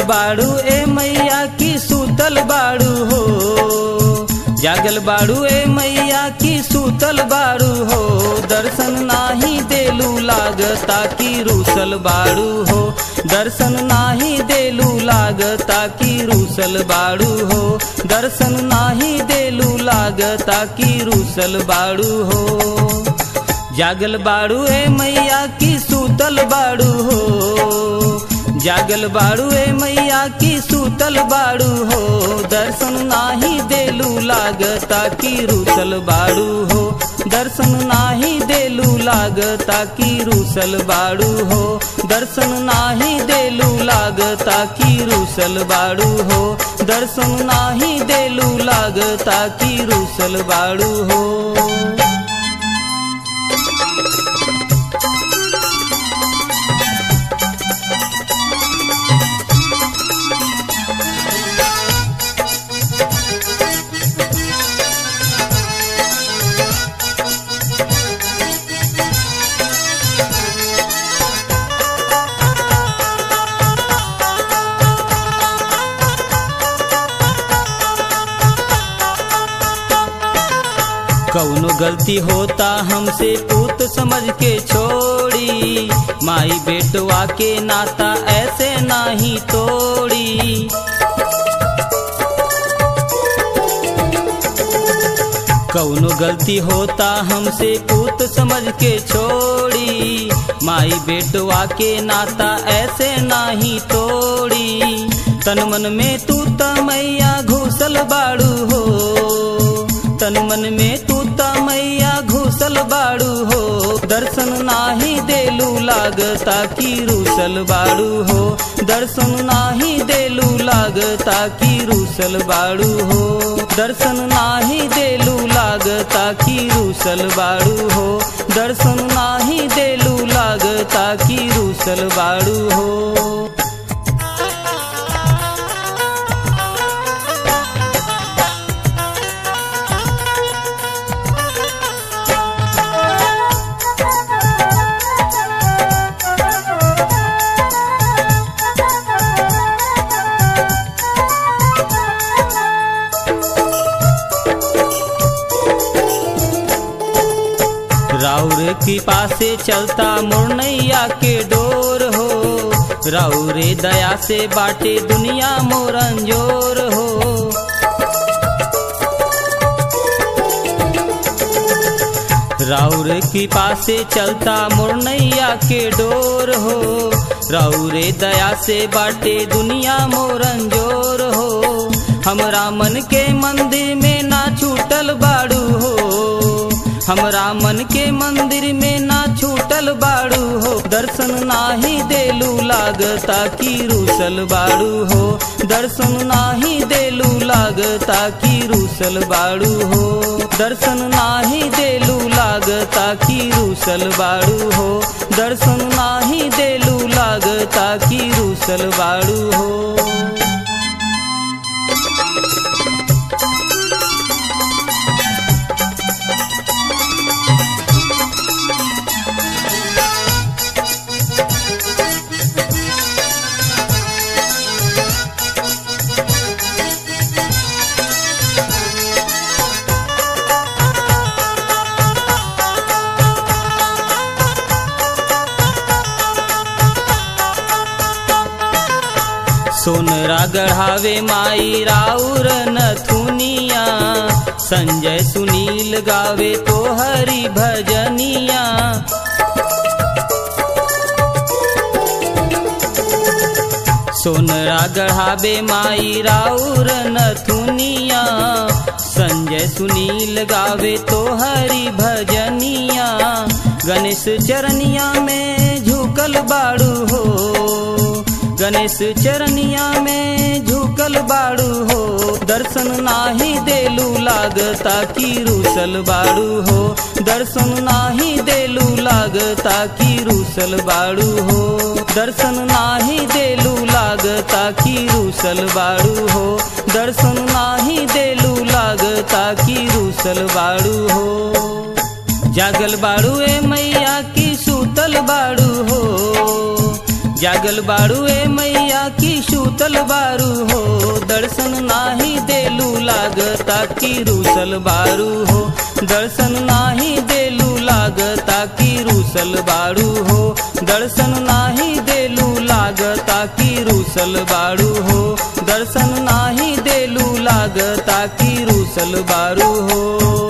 बाड़ू ए मैया की सूतल बाड़ू हो जागल बाड़ू ए मैया की सूतल बाड़ू हो दर्शन नाही देलू लागता की रूसल बाड़ू हो दर्शन नाही देलू लागता की रूसल बाड़ू हो दर्शन नाही देलू लागता की रूसल बाड़ू हो जागल बाड़ू ए मैया की सूतल बाड़ू हो जागल बाड़ू ए मैया की सूतल बाड़ू हो दर्शन नाही देलू लागता की रूसल बाड़ू हो दर्शन नाही देलू लागता की रूसल बाड़ू हो दर्शन नाही देलू लागता की रूसल बाड़ू हो दर्शन नाही देलू लागता की रूसल बाड़ू हो कौनो गलती होता हमसे पूत समझ के छोड़ी माई बेटवा के नाता ऐसे नाही तोड़ी कौनो गलती होता हमसे पूत समझ के छोड़ी माई बेटवा के नाता ऐसे नाही तोड़ी तन मन में तू मैया घुसल बाड़ू हो तन मन में तू मैया घुसल बाड़ू हो दर्शन नाही देलू लागता की रूसल बाड़ू हो दर्शन नाही देलू लागता की रूसल बाड़ू हो दर्शन नाही देलू लागता की रूसल बाड़ू हो दर्शन नाही देलू लागता की रूसल बाड़ू हो राउर की पासे चलता मुरनैया के डोर हो राउरे दया से बाटे दुनिया मोरंजोर हो राउर की पासे चलता मुरनैया के डोर हो राउरे दया से बाटे दुनिया मोरंजोर हो हमरा मन के मंदिर में ना छूटल बाड़ू हो हमरा मन के मंदिर में ना छूटल बाड़ू हो दर्शन नाही देलू लागता की रूसल बाड़ू हो दर्शन नाही देलू लागता की रूसल बाड़ू हो दर्शन नाही देलू लागता की रूसल बाड़ू हो दर्शन नाही देलू लागता की रूसल बाड़ू हो सोनरा गढ़ावे माई राउर नथुनिया संजय सुनील गावे तो हरि भजनिया सोनरा गढ़ावे माई राउर नथुनिया संजय सुनील गावे तो हरि भजनिया गणेश चरनिया में झुकल बाड़ू हो गणेश चरनिया में झुकल बाड़ू हो दर्शन नाही देलू लागता की रूसल बाड़ू हो दर्शन नाही देलू लागता की रूसल बाड़ू हो दर्शन नाही देलू लागता की रूसल बाड़ू हो दर्शन नाही देलू लागता की रूसल बाड़ू हो जागल बाड़ू ए मैया की सूतल बाड़ू हो जागल बाड़ू ए मैया की सूतल बारू हो दर्शन नाही देलू लागता की रूसल बारू हो दर्शन नाही देलू लागता की रूसल बारू हो दर्शन नाही देलू लागता की रूसल बारू हो दर्शन नाही देलू लागता की रूसल बारू हो